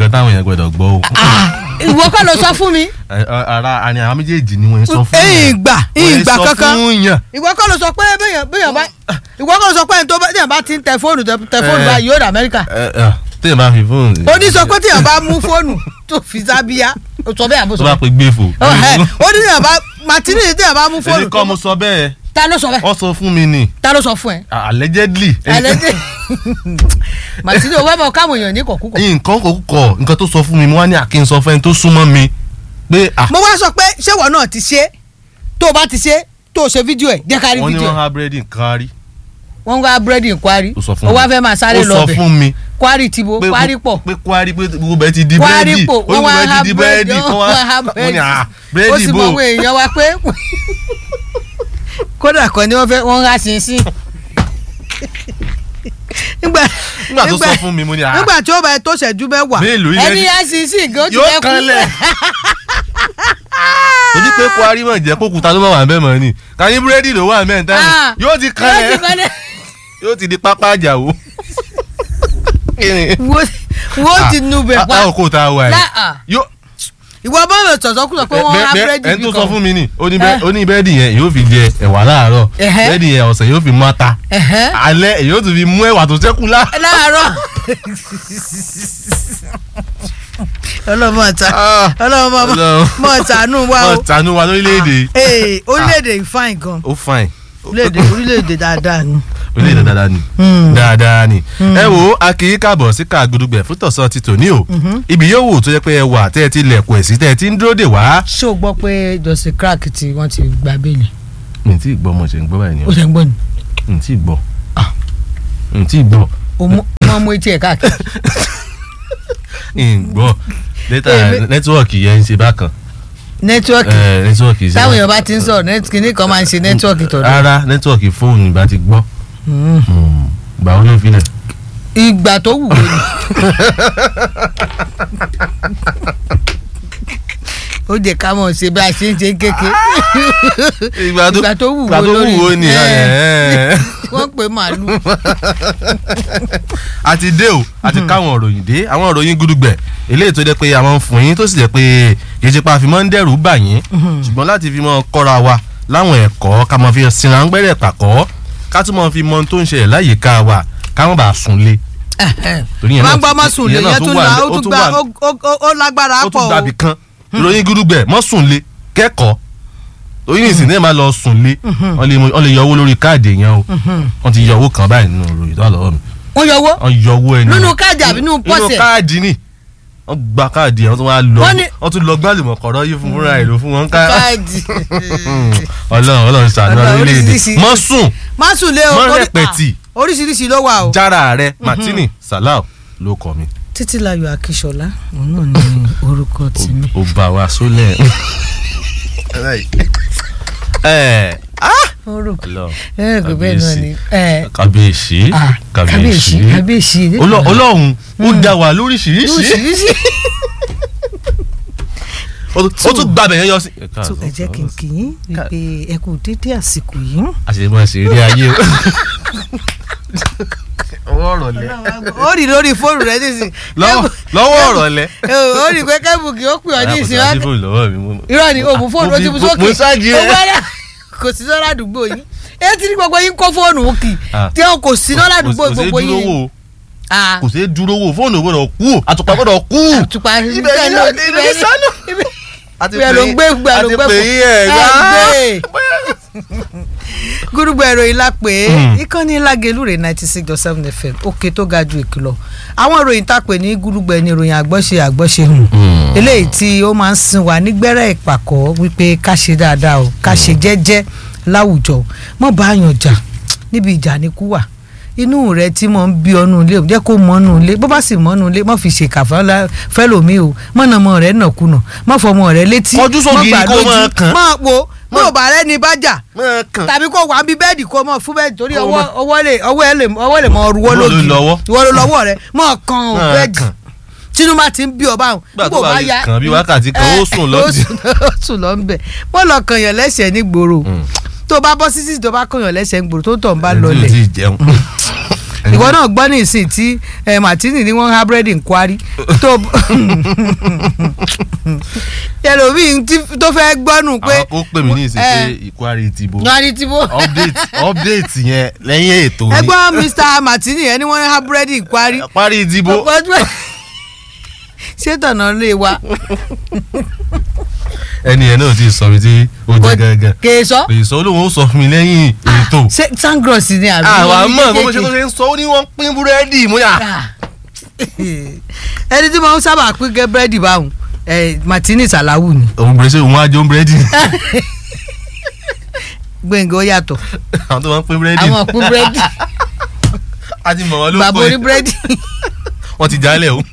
nǹkan táwọn èèyàn gbọ́dọ̀ gbọ́ o. ìwọ kọ́ ló sọ fún mi Ẹ, ọ, ara àni àwọn méjèèjì ni wọ́n ń sọ fún ẹ̀yìn ìgbà ẹ̀yìn ìgbà Wọ́n ń kankan sọ fún yàn. ìwọ kọ́ ló sọ pé bẹ́yàn bẹ́yàn bá ìwọ kọ́ ló sọ pé ẹni tó bá téèyàn bá ti ń tẹ fóònù tẹ tẹ fóònù Eh. báyìí yóò dé Amẹ́ríkà Ẹ, ẹ, téèyàn bá fi fóònù. ó ní sọ pé téèyàn bá mú fóònù tó fi sábíyá ó sọ bẹ́ẹ̀ àbó tó sọ bá pe gbé fò. Ó, ẹ, ó ní téèyàn bá Martini téèyàn bá mú èmi fóònù kọ́ mo sọ bẹ́ẹ̀ ta ló sọ bẹ́ẹ̀ wọ́n sọ fún mi ni ta ló sọ fún ẹ allegedly. alẹ́dẹ́ Martini owó ẹ̀ mọ̀ káwọn èèyàn ní kọ̀kúkọ̀ nǹkan kò kọ̀ nǹkan tó sọ fún mi mo wá ní àkín sọ fẹ́ni tó súnmọ́ mi pé ah mo wá sọ pé ṣé ìwọ náà ti ṣe tó o bá ti ṣe tó o ṣe fídíò ẹ̀ jẹ́ ká rí wọ́n ní fídíò wọ́n ẹ̀ há búrẹ́dì kárí wọ́n ń wá búrẹ́dì kwari ó sọ fún ó mi wá fẹ́ máa sáré ó lọ sọ bẹ̀ fún mi kwari tìbo pé kwari pọ̀ pé kwari pé gbogbo bẹ́ẹ̀ ti di kwari búrẹ́dì pọ̀ ó wọ́n gbogbo wá bẹ́ẹ̀ ha ti di búrẹ́dì búrẹ́dì wọ́n wá ha mo ní búrẹ́dì ah ó búrẹ́dì sì mọ bò àwọn èèyàn wa pé kódà kan ni wọ́n fẹ́ wọ́n rà sínsìn nígbà nígbà tó sọ fún mi mo ní ah nígbà tí ó bá tó ṣẹ́jú mẹ́wàá mélòó ilẹ̀ ẹni rà sínsìn gan ti yóò fẹ́ kú kanlẹ̀ torí pé kwari mọ̀ jẹ́ kó kuta ló mọ̀ wà bẹ́ẹ̀ mọ̀ ni kàní búrẹ́dì ló wà mẹ́rin táyì Ah, yóò ti yóò ti kanlẹ̀ kanlẹ̀ yóò ti di pápá àjàwó. Kí ni? wo wo ti nu bẹ̀ Ah, pa ah, kò tá a wà Lá- ah. yìí yóò ìwọ bọ́ọ̀lù sọ̀sọ́kùsọ pé wọ́n rà búrẹ́dì ẹni tó bí sọ kan fún mi ni ó ní Eh. bẹ́- ó ní bẹ́ẹ̀dì yẹn yóò fi jẹ ẹ̀wà láàárọ̀ Ẹ̀hẹ́. bẹ́ẹ̀dì yẹn ọ̀sẹ̀ yóò fi mú ata Ẹ̀hẹ́. alẹ́ èyí yóò tún fi mú ẹ̀wà tó ṣẹ́kù lá. láàárọ̀ ọlọ́mọ ọ̀tá Ah, ọlọ́mọ Ọlọ́run. mọ ọ̀tánú wa o wọ́n tànú wa lórílẹ̀‐èdè ee orílẹ̀-èdè fine gan ó fine orílẹ̀-èdè orílẹ̀-èdè dáadáa ni. orílẹ̀‐èdè dáadáa ni Hmm. dáadáa ni ẹ wo a kì í káàbọ̀ sí kàgùdùgbẹ̀ fún tọ̀sán ti tòní o ibi yóò wù tó yẹ pé ẹ wà tẹ́ ẹ ti lẹ̀kùn ẹ̀ sí tẹ́ ẹ ti ń dúró dè wá. ṣé o gbọ́ pé jọ̀sìn crack tí wọ́n ti gba bẹ́ẹ̀lì mi ì tí ì gbọ́ mo ṣe ń gbọ́ báyìí ni ó o ṣe ń gbọ́ ni mi ì tí ì gbọ́ mi ì tí ì gbọ́ o mọ wọ́n mú etí ẹ̀ káàkiri ì ń gbọ́ data Èmi- nẹ́tíwọ̀kì yẹn ń ṣe bákan nẹ́tíwọ́ọ̀kì Eh, nẹ́tíwọ̀kì ṣe táwọn bákan. èèyàn bá ti ń sọ̀rọ̀ nẹ́tí kìíní kan máa ń ṣe nẹ́tíwọ́ọ̀kì tọ̀dọ̀ rárá nẹ́tíwọ̀kì fóònù ìbá ti gbọ́ Hmm. gbà wọn ló filẹ̀. ìgbà tó wù wọ́n ni ó jẹ́ ká mọ̀ ṣe bá a ṣe ń ṣe kéke ìgbà tó ìgbà tó wù ìgbà wọ́n tó lórí wù ó ni Eh. wọ́n pè màálù àti dé o àti káwọn òròyìn dé àwọn òròyìn gudugbẹ eléyìí tó jẹ́ pé àwọn ń fún yín tó sì jẹ́ pé kì í ṣe pé a fi mọ́ ń dẹ́rù bà yín ṣùgbọ́n láti fi mọ́ kọ́ra wa láwọn ẹ̀kọ́ ká mọ́ fi sinra ń gbẹ́rẹ̀ pàkọ́ ká tún mọ́ fi mọ ohun tó ń ṣẹlẹ̀ láyìíká wa ká mọ́ bàa sùn lé Torí yẹn máa náà ń gbọ́ tún- mọ́ sùn lè ìyẹn náà yẹn tún tún wà la ní- ó ó tún tún gba wà ní- ó- ó- ó- ó lágbára ó pọ̀ tún o gbàbí kan ìròyìn gudugbẹ mọ́ sùn lé kẹ́kọ̀ọ́ torí ní ìsìn náà máa lọ sùn lé wọ́n lè mú- wọ́n lè yọ owó lórí káàdì yẹn o wọ́n ti yọ owó kan báyìí nínú ìròyìn tó wà lọ́wọ́ mi wọ́n yọ owó wọ́n yọ owó ẹni Nínú káàdì àbí nínú pọ́ọ̀sì nínú ẹ̀? káàdì ni wọ́n gba káàdì yẹn wọ́n tún wá lọ Wọ́n ní- wọ́n tún lọ gbálùmọ̀ kọ̀rọ̀ yìí fún fúnra ìlú fún wọn ká káàdì ọlọ́run ọlọ́run ṣàánú Ọlọ́run orílẹ̀-èdè oríṣiríṣi. mọ́ sùn má sùn lé o Mọ́ torí- rẹpẹtì. ah, oríṣiríṣi ló wà o. jára rẹ Martini Salau ló kọ mi títílayọ̀ akíṣọlá òun náà ní orúkọ tèmi. ó bá wa sólẹ̀ ẹ orúkọ Ọlọ́run ẹ kò bẹ́ẹ̀ náà ni. ẹ, kábíyèsí ah, kábíyèsí kábíyèsí. Ọlọ́- ọlọ́run ó dá wa lóríṣiríṣi oríṣiríṣi. ó tún- ó tún gbàbẹ̀ yẹn yọ sí. tó ẹ jẹ́ kí n kì í wípé ẹ kú dédé àsìkò yìí. àṣemọ ṣeré ayé o. ọwọ́ ọ̀rọ̀ lẹ. ó rí lórí fóònù rẹ nísìnyí. lọ́wọ́ lọ́wọ́ ọ̀rọ̀ lẹ. ó rí pé kẹ́bù kì í ó pè ọ́ ní ìsìn wá. fóònù lọ́wọ́ mi. mo- irọ́ ni òògùn fóònù ó ti mú sókè. mo ṣáàjì ó rẹ. gbọ́dọ̀ kò sí lọ́la àdúgbò yìí. ẹ ti ní gbogbo yín kó fóònù kì í Ah. tí wọn kò sí lọ́la àdúgbò kò sí gbogbo dúró yín. wò ó. Ah. kò sí dúró wò fóònù gbọ́dọ̀ kú o àtùpà gbọ́dọ̀ kú. àtùpà Ibẹ̀ ibẹ̀ ni ló ibẹ̀ ni sánú. àti ibẹ̀ ló ń gbé ibẹ̀ ló ń gbé àti pè yín ẹ̀ ẹ̀ gbá. gúrúgbọ ẹ̀rọ ìlà pé Hmm. ìkànnì lágelúre ninety six dot seven fm òkè tó ga ju ìkìlọ̀ àwọn ìròyìn tá a pè ní gúrúgbọ ẹni ìròyìn àgbọ́ṣe àgbọ́ṣe hùn Hmm. eléyìí tí ó máa ń sin wa nígbẹ́rẹ́ ìpàkọ́ wípé ká ṣe dáadáa o ká ṣe jẹ́jẹ́ láwùjọ mọ́ bá yàn jà níbi ìjà ni kú wà inú rẹ tí mo ń bí ọnù ilé o jẹ́ kó mọ́nú ilé bó bá sì mọ́nú ilé mọ́ fi ṣèkà fẹ́lá- fẹ́lòmíì o mọ́nàmọ́ rẹ nàkúnà mọ́ fọmọ rẹ létí Kọjú sógiri mọ́ gbà kó lójú, máa kàn. mọ́ wo mọ́ ò bá rẹ ní bá jà máa kàn. tàbí kó wà bí bẹ́ẹ̀dì kó mọ̀ fún bẹ́ẹ̀dì torí Kó ọwọ́ mọ̀. ọwọ́ lè ọwọ́ ẹ lè ọwọ́ lè mọ ruwọ́ Ìwọ ló lógi lọ́wọ́. ìwọ ló lọ́wọ́ rẹ mọ̀ kan ò Máa bẹ́ẹ̀dì kàn. tinubu bá ti ń bí ọba àwọn Nígbà tó bá lè kàn bí wákàtí kan, ó sùn lọ ó sùn- ó sùn lọ ń bẹ̀ wọ́n lọ kàn yàn lẹ́sẹ̀ ní gbòòrò tó bá bọ́ sísì tó bá kàn yàn lẹ́sẹ̀ ní gbòòrò tó tọ̀ ń bá Ẹni tí ò lọlẹ̀ tí ì jẹun. ìwọ náà gbọ́ ní ìsìn tí eh, Martini ni wọ́n há búrẹ́dì ń kwari tó ẹlòmíì tí- tó fẹ́ gbọ́nù pé àwọn kó pè mí ní ìsìn pé Eh. ìkwárí ìdìbò wọ́n ti bó update update yẹn lẹ́yìn ètò ẹ ni gbọ́ Mr Martini ẹni wọ́n há búrẹ́dì ń kwari parí ìdìbò ṣé tọ̀nà lè wa ẹni yẹn náà ti sọ mi tí ó jẹ gángan kè é sọ èyí sọ olóhùn ó sọ fún mi lẹ́yìn ètò ṣé sangros ni àbí àwa mọ̀ bó ṣe kéékèèké? tó ṣe ń sọ ó ní wọ́n pín búrẹ́dì mú yà. Ah. ẹni tí mo ń sábà pín gẹ́ búrẹ́dì báwọn eh, Martini Salawu ni òun bẹ̀rẹ̀ sí òun á jó búrẹ́dì gbẹ̀ngàn ó yàtọ̀ àwọn tó máa ń pín búrẹ́dì àwọn pín búrẹ́dì a ti mọ̀ wọ́n ló bàbá pọ̀ oní búrẹ́dì wọ́n ti jálẹ̀ o.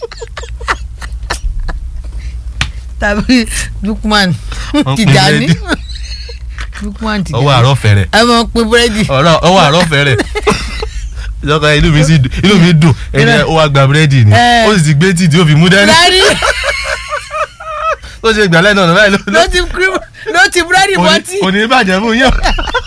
tàbí Lukman Wọ́n pín Tijani búrẹ́dì. Lukman Tijani ọwọ́ àárọ̀ fẹ̀rẹ̀ ẹ máa pín búrẹ́dì ọ̀rọ̀ ọwọ́ àárọ̀ fẹ̀rẹ̀ ìjọba inú mi sì dùn inú mi dùn ẹni ó wá gba búrẹ́dì ni Eh. ó sì ti gbé tíì tí ó fi mú dání búrẹ́dì ó ṣe gbàlẹ́ náà báyìí ló ti kúrú- ló ti búrẹ́dì bọ́tì kò ní bàjẹ́ fún yàn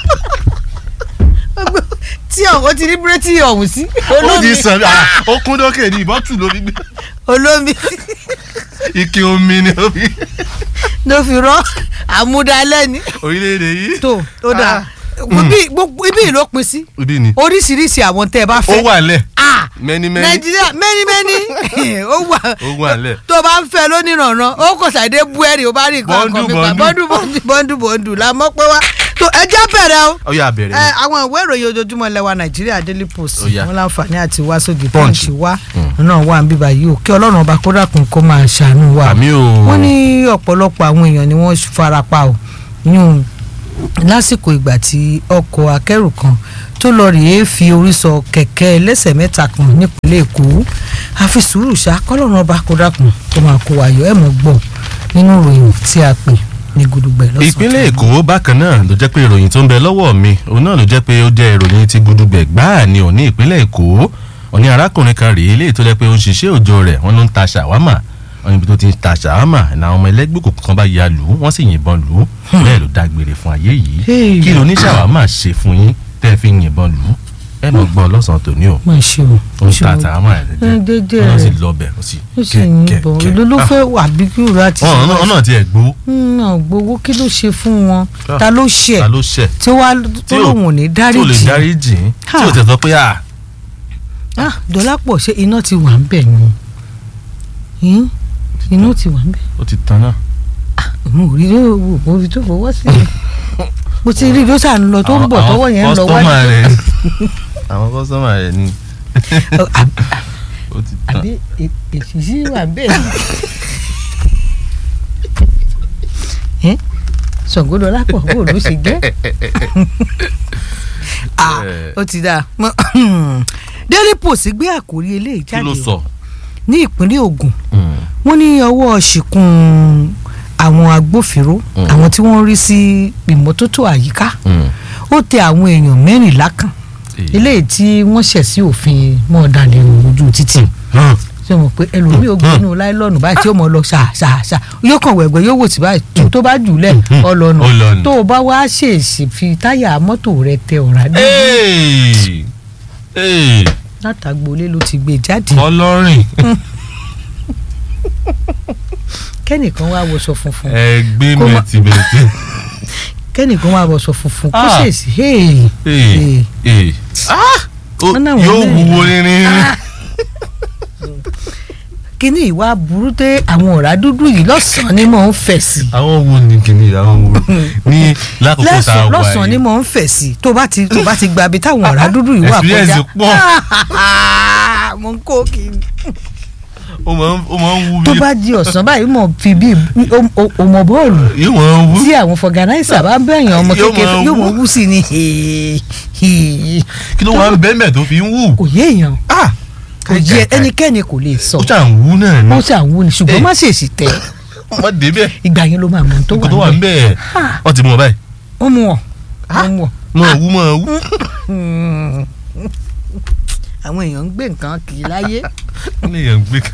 tí ọ̀hún ti ní búrẹ́dì ọ̀hún sí ó olómi ti sàn ah, ó kún dókè ní ìbọ́tù ló fi gbé olómi ike omi ni ó fi ló fi rán àmúdalẹ́ ni orílẹ̀-èdè yìí. tó ó dáa Ibi- gbogbo- ibi ló pin sí ibi ni oríṣiríṣi àwọn tẹ́ ẹ bá ó fẹ́ wà lẹ̀ Ah, mẹ́ni mẹ́ni nàìjíríà mẹ́ni mẹ́ni ó wà ó wà lẹ̀ tó o bá ń fẹ́ lónìrànràn ó kò ṣàdé bú ẹ̀rì ó bá rí nǹkan Bọ́ndù, kan mi pa bọ́ndù. bọ́ndù bọ́ndù bọ́ndù bọ́ndù la mọ̀ pé wá tó ẹ jẹ́ bẹ̀rẹ̀ o ó yà bẹ̀rẹ̀ ẹ ni. àwọn ìwé ìròyìn ojoojúmọ́ lẹ́wà nàìjíríà daily post Ó yá. wọn láǹfààní àti wá sóde Punch. punch wá náà wà ń bíbá yìí o kí ọlọ́run ọba kó dàkún kó máa ṣàánú wa o àmì o wọ́n ní ọ̀pọ̀lọpọ̀ àwọn èèyàn ni wọ́n farapa o yún lásìkò ìgbà tí ọkọ̀ akẹ́rù kan tó lọ rèé fi orí sọ kẹ̀kẹ́ ẹlẹ́sẹ̀ mẹ́ta kan nípínlẹ̀ èkó àfi sùúrù ṣá kọ́lọ́run ọba kó dákun tó máa kó wáyọ̀ ẹ̀ mọ̀ gbọ́ nínú ìròyìn tí a pè ní gudugbẹ̀ lọ́sàn-án. ìpínlẹ̀ èkó bákan náà ló jẹ́ pé ìròyìn tó ń bẹ lọ́wọ́ mi òun náà ló jẹ́ pé ó jẹ́ ìròyìn ti gudugbẹ̀ gbáà ni òní ìpínlẹ̀ èkó òní arákùnrin kan rèé léyìí tó jẹ́ pé ó ń ṣiṣẹ́ òòjọ́ rẹ̀ wọ́n ló ń ta ṣàwámà wọ́n níbi tó ti ń ta ṣàwámà ní àwọn ọmọ ẹlẹ́gbẹ́ òkùnkùn kan bá ya lù ú wọ́n sì yìnbọn lù ú bẹ́ẹ̀ ló dágbére fún ayé yìí Hey. kí ló ní ṣàwámà ṣe fún yín tẹ́ ẹ fi yìnbọn lù ú ẹ mọ̀ gbọ́ lọ́sàn-án tòní o má ṣe o ó ń ṣe ta o. ṣàwámà rẹ̀ Ẹ, dédé jẹ́ wọ́n sì rẹ̀. lọ bẹ̀ ó sì ó sì yìnbọn ló ló fẹ́ wà bí kí òru àti ọ̀nà ọ̀nà tí ẹ̀ gbó náà gbowó kí ló ṣe fún wọn Ah. ta ló ṣe ta ló ṣẹ̀ tí wàá tó ò- lòun ò ní tí ò lè dáríjì dáríjì tí ò Ha. tẹ̀ sọ pé à ah dọ́lápọ̀ ṣé iná ti wà ń bẹ̀ ni Hmm? iná ti wà ń bẹ̀ ó ti tán náà. mo rí ló wò mo rí tó fọwọ́ sí i mo ti rí ló sà ń lọ tó ń bọ̀ tọwọ́ yẹn ń lọ kọ́sítọ́mà wájú rẹ̀ àwọn kọ́sítọ́mà rẹ̀ ni Àbí- ó ti tán. àbí è- èsìsì wà ń bẹ̀ ni Ṣàngó Dọ́lápọ̀ bó ló ṣe jẹ́ ah ó ti dáa Mo- Daily Post gbé àkórí eléyìí kí jáde ló o. sọ. ní ìpínlẹ̀ Ògùn wọ́n ní ọwọ́ ṣìkún àwọn agbófinró Mm. àwọn tí wọ́n rí sí ìmọ́tótó àyíká ó tẹ àwọn èèyàn mẹ́rìnlá kan eléyìí tí wọ́n ṣẹ̀ sí òfin mọ́ọ̀dàlẹ̀ ojú títì ṣé mo pé ẹlòmíì ó gbé inú láìlọ́ọ̀nù báyìí tí ó mọ̀ lọ ṣà ṣà ṣà yóò kàn wẹ̀gbẹ́ yóò wò sí báyìí tó tó bá jù lẹ̀ Ó lọ́nu. ọlọ́nà tó o bá wá ṣèèṣì fi táyà mọ́tò rẹ tẹ ọ̀rá dé látàgbọ́lé ló ti gbé jáde ọlọ́rìn kẹ́nìkan wá wọṣọ funfun ẹgbẹ́ Kó má- mẹtìmẹtì. kẹ́nìkan wá wọṣọ funfun kó Ah. ṣèèṣì hey, hey. Ó- Wọ́n náà wọ́n yóò lẹ́yìn. wúwo rírin. kíní ìwà burú dé àwọn ọ̀rá dúdú yìí lọ́sàn-án ni mò ń fẹ̀ sí àwọn wo ni kìíní àwọn wo ní lákòókò tá a lẹ́sàn wà lọ́sàn-án ni yìí. mò ń fẹ̀ sí tó bá ti tó bá ti gba ibi táwọn ọ̀rá dúdú yìí wà kọjá Experience pọ̀. mo ń kó kí ni. ó máa ń ó máa ń wú tó bí bá di ọ̀sán báyìí mọ̀ fi bí ọmọ bọ́ọ̀lù yóò máa ń wú. tí àwọn fọgànáìsà bá ń bẹ̀yàn ọmọ Yóò kékeré máa yóò wú. mọ̀ wú sí ni hèè, hèè. kí ló wà ń bẹ́ẹ̀ mẹ́ tó fi ń wú. kò yé èèyàn Ah! kò yé ẹnikẹ́ni kò lè sọ ó ṣà ń wú náà ni. ó ṣàwù ni ṣùgbọ́n Eh. má ṣèṣì tẹ̀ wọ́n dé bẹ́ẹ̀. ìgbà yẹn ló máa mọ̀ tó nǹkan tó wà wà ń níbẹ̀ bẹ́ẹ̀ Ah. wọ́n ti mú ọ báyìí. wọ́n mú wọn wọ́n mú wọn. máa wú máa wú. Hmm. àwọn èèyàn ń gbé nǹkan kì í láyé wọ́n lè yàn gbé.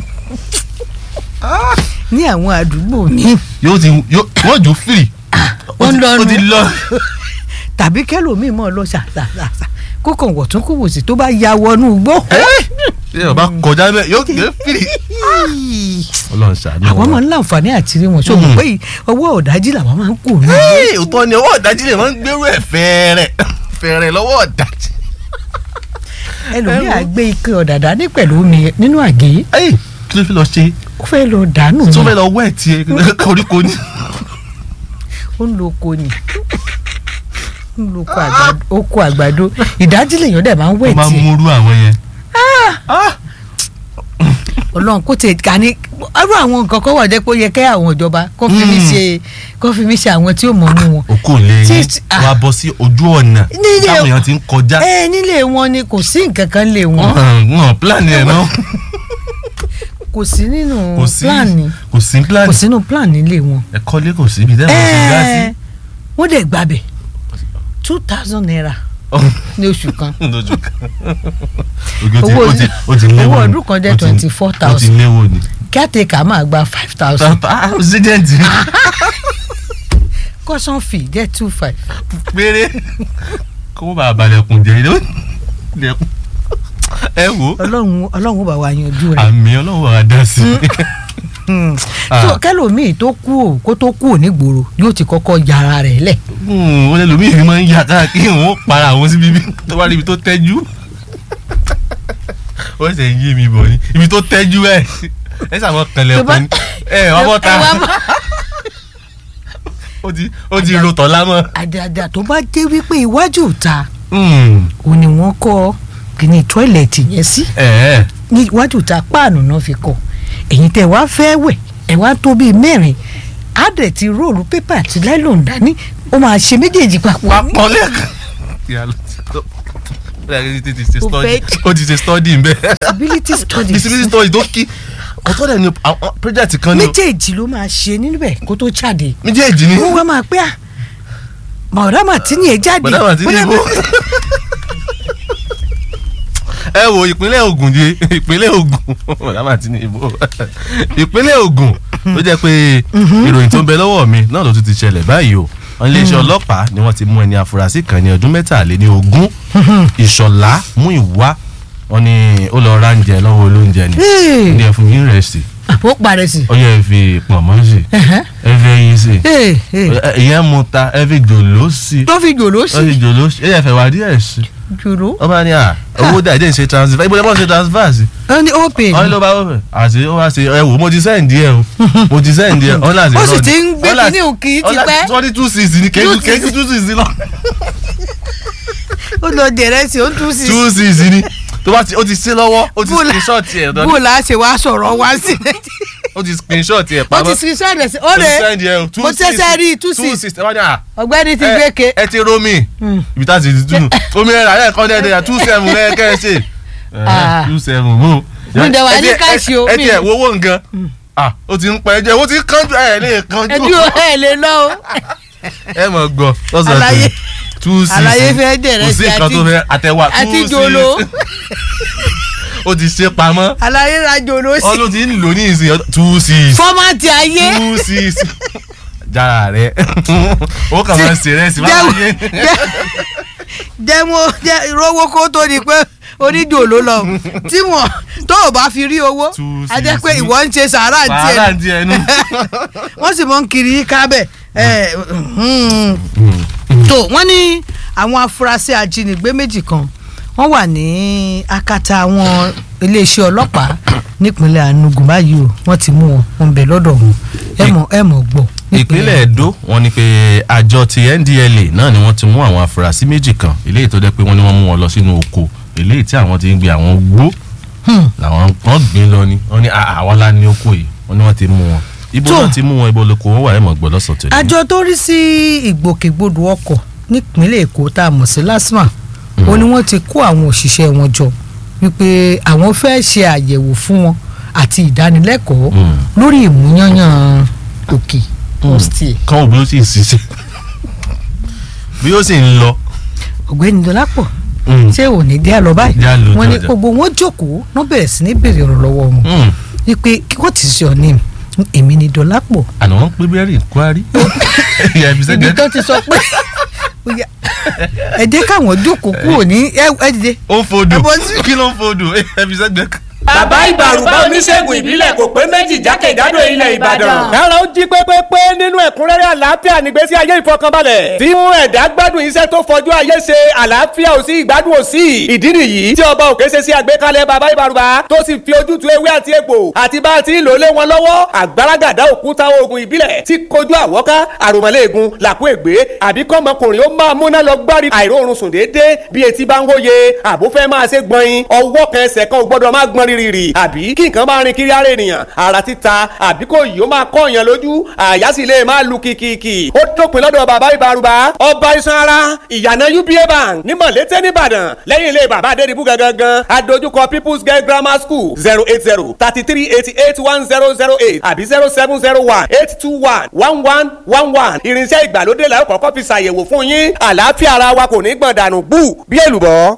ní àwọn àdúgbò mi yóò ti yóò wọ́n jù fìrì. Ó ń lọ ó ti nu. lọ. tàbí kẹlòmíì mọ̀ lọ ṣàṣàṣà kó kàn wọ̀tún kó wòsì tó bá ya wọnú igbó. ṣé ọba kọjá bẹ́ẹ̀ yóò gbé fìrì. ọlọ́run ṣàánú àwọn máa ń láǹfààní àti rí wọn ṣùgbọ́n pé ọwọ́ ọ̀dájú làwọn máa ń kú ní. Ẹ́ẹ̀, òótọ́ ni ọwọ́ ọ̀dájú lè máa ń gbérú ẹ̀ fẹ́ẹ̀rẹ̀ fẹ́ẹ̀rẹ̀ lọ́wọ́ ọ̀dájú. ẹlòmíà gbé ike ọ̀dàdà ní pẹ̀lú omi nínú àgé Ẹ́ẹ̀, kí ló fi lọ ṣe ó fẹ́ lọ dànù tó ni fẹ́ lọ wẹ̀ tiẹ̀ koríko ni. ó ń lo oko ni ó ń lo oko àgbàdo- oko àgbàdo ìdájí lèèyàn dẹ̀ máa ń wẹ̀ ó máa ń tiẹ̀ múrú àwọn yẹn. Ah! ọlọ́run kó tẹ̀ ká ní irú àwọn nǹkan kan wà jẹ́ pé ó yẹ kẹ́ àwọn ìjọba kó fi mí Mm. ṣe kó fi mí ṣe àwọn tí ó mọ̀ nù wọn. òkú ò lè yín Tí- ah. wàá bọ́ sí ojú ọ̀nà Nílé- táwọn èèyàn ti ń kọjá. ẹ nílé wọn ni kò sí nǹkan kan lé wọn wọn plan ẹ̀ náà kò sí nínú kò sí plan ni kò sí plan kò sínú plan nílé wọn. ẹ̀kọ́ lé kò sí ibi tẹ́lẹ̀ kò sí gá sí. wọ́n dẹ̀ gbàbẹ̀ two thousand naira ní oṣù kan lójú kan oge ti Owó- o ti o ti léwo owó ni. ọdún kan jẹ́ O ti- 24,000. o ti léwo ni. caretaker máa gba five thousand ah president caution fee jẹ́ two five. péré kó wọ́n bá balẹ̀kùn jẹ́ ilé lẹ́kùn ẹ wo ọlọ́run ọlọ́run ó bá wa yanjú rẹ̀. àmì ọlọ́run wà á dá sí i. Hmm. Ah. so kẹlòmíì tó kú ò kó tó kú ò nígboro yóò ti kọ́kọ́ yàrá rẹ̀ lẹ̀. ó lè lómi ìrìn máa ń yà káàkiri òun ó para àwọn síbi ibi tó bá rí ibi tó tẹ́jú ó ṣe ń yé mi bọ̀ ni ibi tó tẹ́jú ẹ̀ ẹ sàmọ́ kànlẹ̀ Tó bá- pọ̀ ni ẹ wà bọ́ ta Ẹ wá bọ́- ó ti ó ti ro tọ̀ lámọ́. àdàdà tó bá dé wípé iwájú ìta Mm, ò ní wọ́n kọ́ kíní tọ́ìlẹ̀tì yẹn sí ẹ̀ ẹ́ ní iwájú ìta páànù náà fi kọ́ ẹ̀yin tẹ̀ wá fẹ́ wẹ̀ ẹ̀ wá tó bíi mẹ́rin á dẹ̀ ti róòlù pépà àti láìlọ́n dání ó máa ṣe méjèèjì papọ̀. papọ̀ lẹ́ẹ̀kan. ìyá ló ti tó ó yà kí ti ṣe Ó study fẹ́- ó ti ṣe study ń bẹ́ ability studies disability study tó kí ọ̀tọ̀ dẹ̀ ni àwọn project kan ni o. méjèèjì ló máa ṣe níbẹ̀ kó tó jáde méjèèjì ni wọ́n wá máa pẹ́ à mọ̀ọ́dá màtínì ẹ̀ jáde bọ̀dá màtí ní ibo. ẹ wo ìpínlẹ̀ Ògùn di ìpínlẹ̀ Ògùn bọ̀dá màtí ní ibo ìpínlẹ̀ Ògùn ló jẹ́ pé ìròyìn tó ń bẹ lọ́wọ́ mi náà ló tún ti ṣẹlẹ̀ báyìí o wọn iléeṣẹ́ ọlọ́pàá ni wọ́n ti mú ẹni afurasí kan ní ọdún mẹ́tàléní ogún ìṣọ̀lá mú ìwá wọn ni ó lọ ránjẹ lọ́wọ́ olóúnjẹ ni Hey. ní ẹ fún yín rẹ̀ sí ó parẹ́ sí. ó yẹ fi pọ̀nmọ́ sí Ẹ̀hẹ́. ẹ fẹ́ yín sí Hey, hey. ìyẹn mu ta ẹ fi jòló sí tó fi jòló ó sí fi jòló sí ẹ yẹ fẹ́ wá díẹ̀ sí jòló wọ́n bá ní à owó dà ìdí ìṣe transfer ibo ni wọ́n ṣe transfer sí ó ní open wọ́n ní ló bá wọ́n fẹ́ àti ó wá ṣe ẹ wò mo ti send ẹ o mo ti send ẹ ọ̀n láti Ó sì ti ń gbé kíní òkì tipẹ́. twenty two six ni kéjú kéjú two six lọ ó lọ dẹ̀rẹ́ sí ó tún sí two six ni tó bá ti ó ti ṣe lọ́wọ́ ó ti Bùlà- screenshot ẹ̀ bó dọ́ni la ṣe wá sọ̀rọ̀ wá sí ó ti screenshot ẹ̀ ó ti pamọ́ sin sọ́ọ̀dẹ̀ sí ó ó ti rẹ̀ send ẹ o two mo six tẹ́sẹ̀ rí two two six six ẹ bá ní à ọ̀gbẹ́ni ti ẹ- gbé ke ẹ ti romi ibi tá a ti dùn omi ẹ̀ rà ẹ̀ kọ́ dẹ́ẹ̀dẹ́ two seven ẹ̀ kẹ́ ẹ ṣe Ah. two seven mo. Mi dẹ̀ wá ní ẹ tiẹ̀- káàṣì o, ẹ mi- tiẹ̀ wo owó nǹkan ah ó ti ń pẹ́ jẹ́ ó ti ń kánjú ẹ̀ lè kánjú ẹbí o ẹ lè lọ o ẹ mọ̀ gbọ́ lọ́sàn-án Àlàyé- two six àlàyé fẹ́ dẹ̀rẹ̀ kò sí sí nǹkan àti- tó fẹ́ àtẹ̀wà two àti six jòló ó ti ṣe pamọ́ àlàyé ra jòló sí ọlọ́run ti ń lò ní ìsìn two six fọ́mátì ayé two six jára rẹ ó kàn máa ń ṣe rẹ́sì máa ń yé jẹ́ mo jẹ́ ìrówó kó tó di pé oníjòló lọ tí wọ́n tó o bá fi rí owó Two a jẹ́ six pé ní- ìwọ ń ṣe sàárà ń tiẹ̀ wàhálà ti ẹnu. wọ́n sì mọ̀ ń kiri kábẹ̀ ẹ̀ tó wọ́n ní àwọn afurasí ajínigbé méjì kan wọ́n wà ní akátá àwọn iléeṣẹ́ ọlọ́pàá nípínlẹ̀ Enugu báyìí o wọ́n ti mú wọn wọn bẹ̀ lọ́dọ̀ wọn ẹ mọ̀ ẹ mọ̀ gbọ́. ìpínlẹ̀ Ẹdó wọ́n ní pé àjọ ti NDLA náà ni wọ́n ti mú àwọn afurasí méjì kan eléyìí tó jẹ́ pé wọ́n ní wọ́n mú wọn lọ sínú oko eléyìí tí àwọn ti ń gbé àwọn gbó Hmm. làwọn kan gbìn lọ ni wọ́n ní "Ah, àwa la ní oko yìí wọ́n ní wọ́n ti mú wọn ibo Tó. náà ti mú wọn ibo lóko wọn wà ẹ̀ mọ̀ gbọ́ lọ́sàn tó ní. àjọ tó rí sí ìgbòkègbodò ọkọ̀ nípínlẹ̀ Èkó tá a mọ̀ sí LASTMA ó ní wọ́n ti kó àwọn òṣìṣẹ́ wọn jọ wípé àwọn fẹ́ ṣe àyẹ̀wò fún wọn àti ìdánilẹ́kọ̀ọ́ Mm. lórí ìmúyányán òkè ọ̀sítì kán òbí ó sì ń ṣiṣẹ́ bí ó sì ń lọ. ọ̀gbẹ́ni Dọlápọ̀ Mm. ṣé ò ní dé àlọ́ báyìí Dé àlọ́ wọ́n ní jọjọ. gbogbo wọn jókòó wọ́n bẹ̀rẹ̀ sí ní béèrè ọ̀rọ̀ lọ́wọ́ wọn Mm. wípé what is your name èmi ni Dọlápọ̀ àná wọn pé bẹ́ẹ̀rì kwari. ìyá ibi ibi sẹ́gẹ̀ẹ́ tó ti sọ pé ó yá ẹ jẹ́ káwọn jókòó kúrò ní ẹ ẹ dìde. ó ń fodò Ẹ bọ́ sí- kí ló ń fodò ẹ fi sẹ́gbẹ́ kan. bàbá ìbàrùbá oníṣègùn ìbílẹ̀ kò pé méjì jákèjádò ilẹ̀ ìbàdàn. kára ó jí pépépé nínú ẹ̀kúnrẹ́rẹ́ àlàáfíà nígbésí ayé ìfọkànbalẹ̀ tí mú ẹ̀dá gbádùn iṣẹ́ tó fojú ayé ṣe àlàáfíà ò sí ìgbádùn ò sí ìdí nìyí tí ọba òkè ṣe sí àgbékalẹ̀ bàbá ìbàrùbá tó sì fi ojútùú ewé àti egbò àti bá a ti ń lò lé wọn lọ́wọ́ àgbàràgàdá òkúta oògùn ìbílẹ̀ tí kojú àwọ́ká àròmọ́lẹ́ẹ̀gùn làkú ègbé àbí kọ́mọkùnrin ó máa múná lọ gbárí àìróorun sùn déédéé bí etí bá ń wóye àbúfẹ́ máa ṣe gbọ̀nyin ọwọ́ kan ẹsẹ̀ kan ò gbọ́dọ̀ máa gbọ́n rírì àbí kí nǹkan máa rin kiri ara ènìyàn ara títa àbí kò yìí ó máa kọ́ èèyàn lójú àyà sì lè máa lu kìkìkì ó dópin lọ́dọ̀ bàbá ìbárùbá ọba iṣan ara ìyànà uba bank ní mọ̀lété nìbàdàn lẹ́yìn ilé bàbá adédìbú gangan adójúkọ people's girl grammar school zero eight zero thirty three eighty eight one zero zero eight àbí zero seven zero one eight two one one one one one irinṣẹ́ ìgbàlódé la ó kọ́kọ́ fi ṣàyẹ̀wò fún yín àlàáfíà ara wa kò ní gbọ̀n dànù gbù bí èlùbọ́.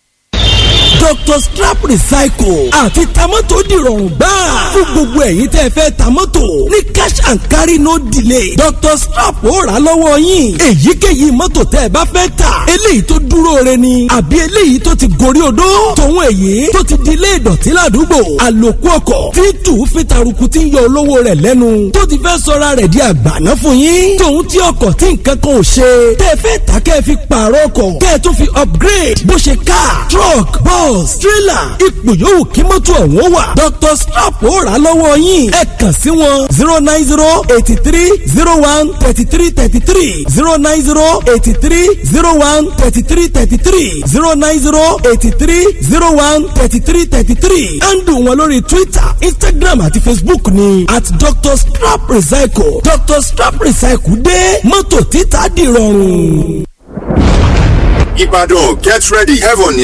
Dr. Strap Recycle àti tamọ́tò dìrọ̀rùn gbáà fún gbogbo ẹ̀yin tẹ́ fẹ́ tamọ́tò ní cash and carry no delay Dr. Strap ó rà lọ́wọ́ yín èyíkéyìí mọ́tò tẹ́ ẹ bá fẹ́ tà eléyìí tó dúró re ni àbí eléyìí tó ti gorí odó tòun èyí tó ti di ilé ìdọ̀tí ládùúgbò àlòkù ọkọ̀ tí tù fi taruku tí ń yọ olówó rẹ̀ lẹ́nu tó ti fẹ́ sọra rẹ̀ di àgbàná fún yín tòun tí ọkọ̀ tí nǹkan kan ò ṣe tẹ́ fẹ́ tà kẹ́ ẹ fi pààrọ̀ ọkọ̀ kẹ́ ẹ tó fi upgrade bó ṣe car truck bus trailer ipò yòówù kí mọ́tò ọ̀hún wà Dr. Strap ó rà lọ́wọ́ yín ẹ kàn sí wọn zero nine zero eighty three zero one thirty three thirty three zero nine zero eighty three zero one thirty three thirty three zero nine zero eighty three zero one thirty three thirty three handle wọn lórí Twitter Instagram àti Facebook ni at Dr. Strap Recycle Dr. Strap Recycle dé mọ́tò títà dìrọ̀rùn. Ibadan, get ready. Heaven